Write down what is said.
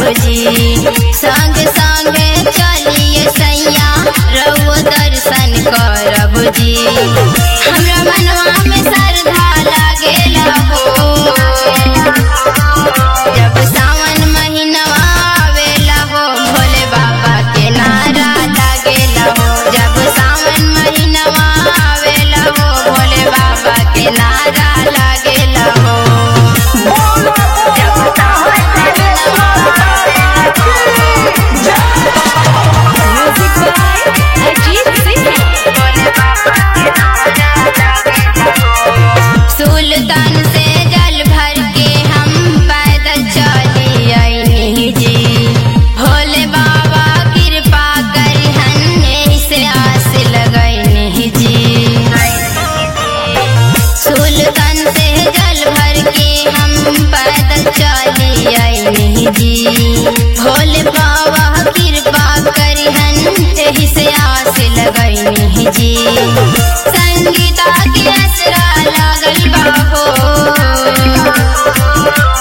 जी संग संग चलिए सैया रउओ दर्शन करब जी हमरा मनवा में श्रद्धा लागेला हो जब सावन महीनवा आवेला हो भोले बाबा के नारा लागेला हो जब सावन महीनवा आवेला हो भोले बाबा के नारा लागेला हो जब सावन महीनवा आवेला म्यूजिक बाय अजीत सिंह भोले बाबा के नारा लागेला हो सुल्तान से जल भर के हम पैदल चली आईनी जी भोले बाबा कृपा करिहन एही से आस लगैनी जी सुल्तान से जल भर के हम पैदल चली आईनी जी भोले बाबा कृपा करिहन एही से आस लगैनी जी संगीता के असरा लागल बा हो